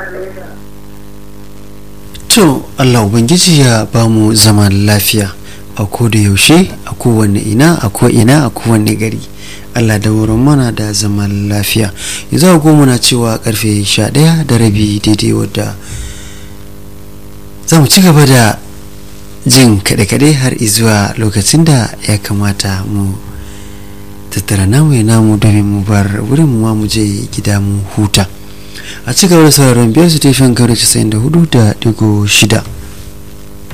to allah ubangiji ya ba mu zaman lafiya a ko da yaushe a kowane ina a ko ina a kowane gari allah da wurin mana da zaman lafiya yanzu a goma na cewa karfe 11 da rabi daidai wadda za mu ci gaba da jin kaɗe-kaɗe har izuwa lokacin da ya kamata mu tattara namu ya namu domin mu bar wurin mu mu je gida mu huta a ci gaba da sauraron biyar su tefin karo 94 da digo shida